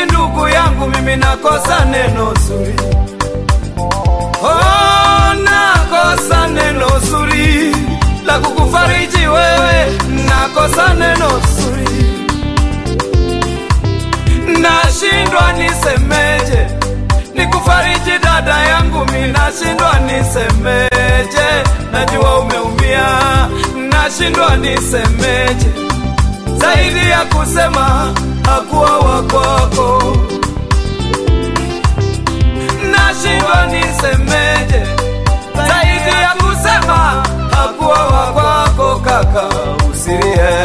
ndugu yangu, mimi nakosa neno zuri. Oh, nakosa neno zuri la kukufariji wewe, nakosa neno zuri, nashindwa nisemeje, nikufariji dada yangu, mi nashindwa nisemeje, najua umeumia, nashindwa nisemeje, zaidi ya kusema hakuwa wakwako, nashindwa nisemeje, zaidi ya kusema hakuwa wakwako, kaka, usilie.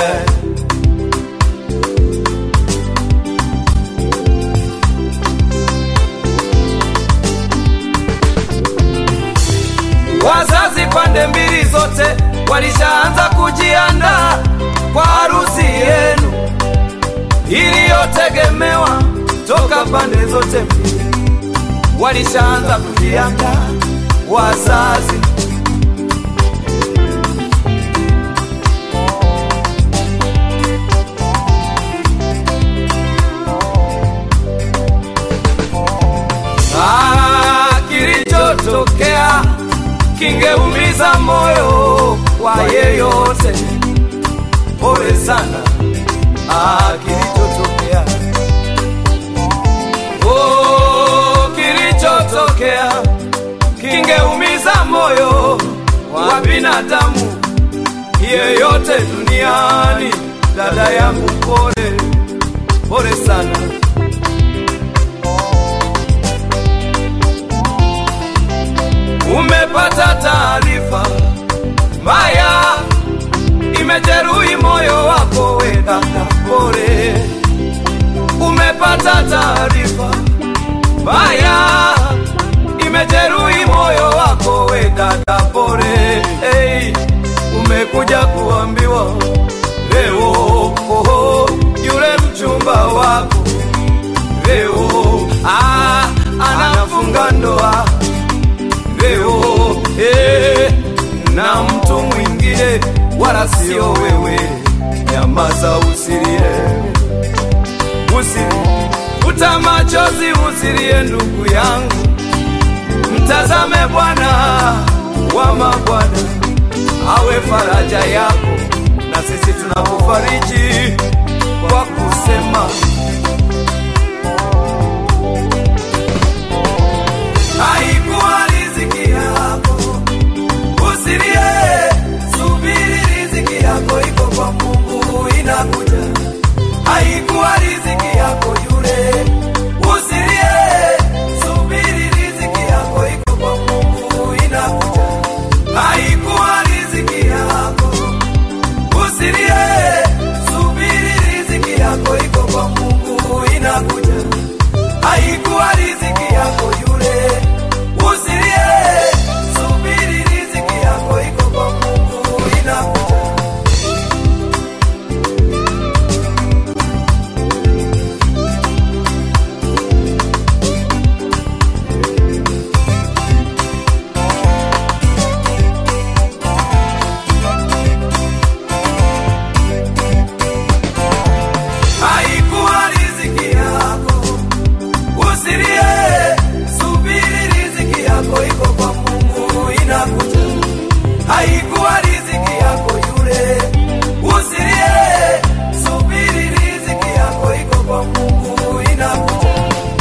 Wazazi pande mbili zote walishaanza kujiandaa kwa harusi yenu iliyotegemewa toka pande zote mbili, walishaanza kujiandaa wazazi. Ah, kilichotokea kingeumiza moyo wa yeyote. Pole sana, ah, kilichotokea oh, kilichotokea kingeumiza moyo wa binadamu yeyote duniani. Dada yangu, pole pole sana. Umepata taarifa mbaya, imejeruhi moyo wako, we dada, pole. Umepata taarifa mbaya, imejeruhi moyo wako, we dada, pole. Hey, umekuja kuambiwa leo, oh, yule mchumba wako leo ah, anafunga ndoa leo eh, na mtu mwingine wala sio wewe. Nyamaza, usilie, usilie, futa machozi, usilie ndugu yangu, mtazame Bwana wa mabwana awe faraja yako, na sisi tunakufariji kwa kusema haikuwa riziki yako, usilie, subiri, riziki yako iko kwa Mungu, inakuja. Haikuwa riziki yako yule, usilie, subiri, riziki yako iko kwa Mungu, inakuja. Haikuwa riziki yako, usilie, subiri, riziki yako iko kwa Mungu, inakuja. Haikuwa riziki yako yule, usilie, subiri, riziki yako iko kwa Mungu, inakuja. Haikuwa riziki yako, usilie, subiri, riziki yako iko kwa Mungu, inakuja. Haikuwa riziki yako yule, usilie, subiri, riziki yako iko kwa Mungu, inakuja.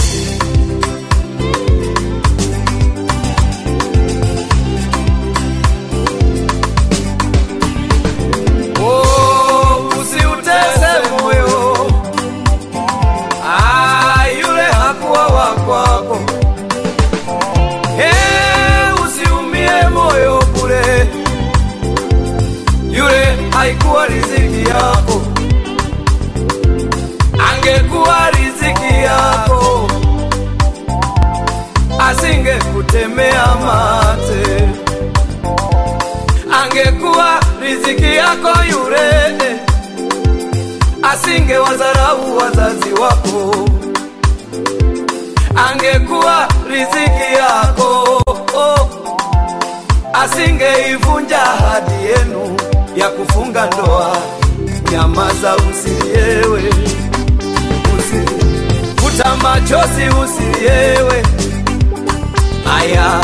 Oh, usiutese moyo Ah, yule hakuwa wa kwako. Hey, usiumie moyo bure, yule haikuwa riziki yako. Angekuwa riziki yako, asingekutemea mate. Angekuwa riziki yako yule asinge wadharau wazazi wako, angekuwa riziki yako oh, asingeivunja ahadi yenu ya kufunga ndoa. Nyamaza, usiliewe, usilie. futa machozi usiliewe. Aya,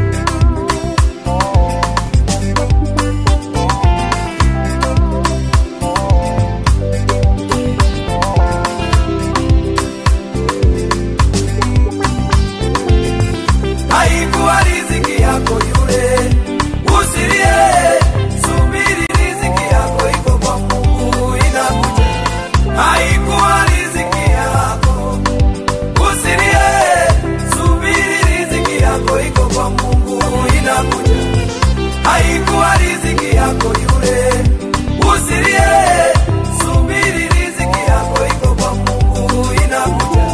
haikuwa riziki yako yule, usilie, subiri riziki yako iko kwa Mungu inakuja. Haikuwa riziki yako, usilie, subiri riziki yako iko kwa Mungu inakuja. Haikuwa riziki yako yule, usilie, subiri riziki yako iko kwa Mungu inakuja.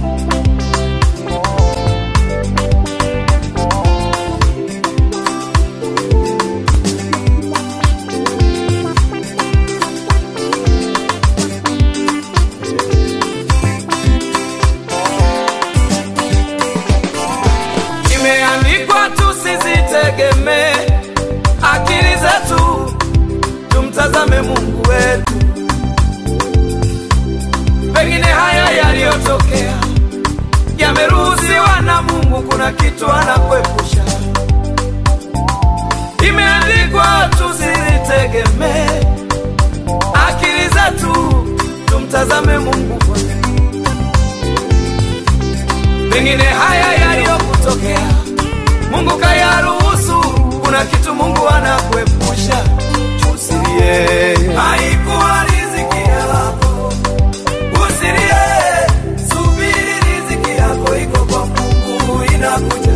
Imeandikwa tusizitegemee akili zetu, tumtazame Mungu wetu. Pengine haya yaliyotokea yameruhusiwa na Mungu, kuna kitu anakuepusha. Imeandikwa tusizitegemee akili zetu, tumtazame Mungu kwanza. Pengine haya yaliyokutokea Mungu kayaruhusu, kuna kitu Mungu anakuepusha. Usilie, haikuwa riziki yako. Usilie, subiri riziki yako iko kwa Mungu inakuja.